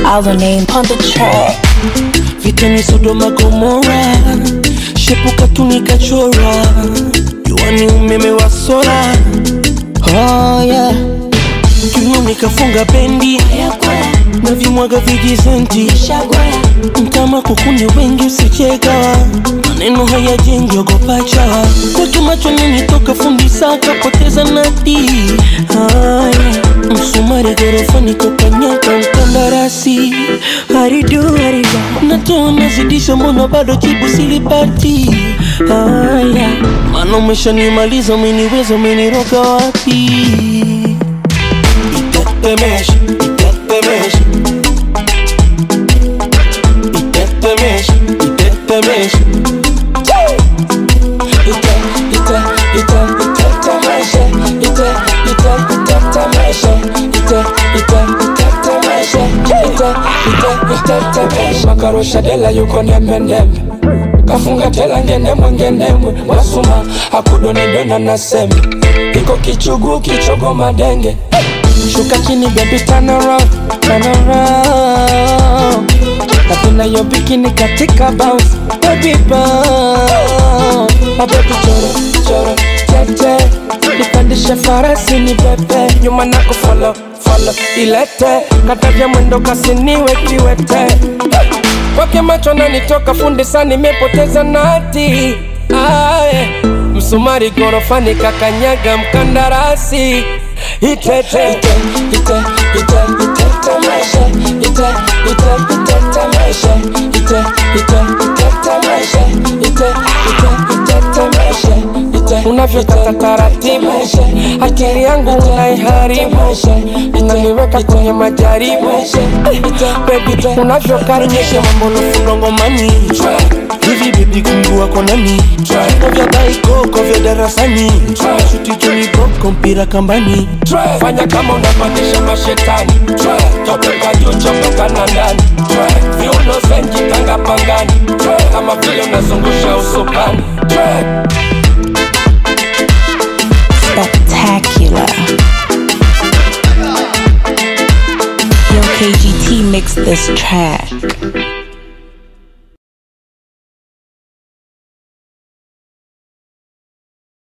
Our name on the track. vitani Sodoma Gomora, shepuka tunikachora, juani umeme wa sola. Oh yeah, kiuno nikafunga bendi na vimwaga vijizenti mtama kukuni wengi usicheka maneno hayajengi ogopa chawa kwake macho nini toka fundi saka poteza nati haya msumari gorofani kokanyaka mkandarasi haridu haridu natoa nazidisha mbona bado jibu silipati haya mana umeshanimaliza umeniweza umeniroga wapi itetemesha itetemesha itetemesha itetemesha ite ite ite itetemesha ite ite itetemesha ite ite itetemesha ite ite itetemesha makarusha dela yuko nembe nembe kafunga tela ngenemwe ngenemwe wasuma akudonidona na sembe iko kichugu kichogo madenge shuka chini baby turn around turn around napenda yo bikini katika bounce baby bounce mabebi choro choro tete nipandishe farasi ni pepe nyuma na kufolo folo ilete katavya mwendo kasiniwe kiwete kwake macho nanitoka fundi sana nimepoteza nati aye msumari gorofani kakanyaga mkandarasi itete ite ite ite itetemesha ite ite itetemesha ite ite itetemesha ite ite itetemesha ite unavyokata taratibu akili yangu unaiharibu inaniweka kwenye majaribu bebi unavyokaribisha mambo nafundongomani hivi bebi kumgua konani ko vya baikoko vya darasani shuti joni boko mpira kambani fanya kama unapandisha mashetani topeka juu chopeka na ndani viuno zenji tanga pangani kama vile unazungusha usukani Spectacular. Yo, KGT mixed this track.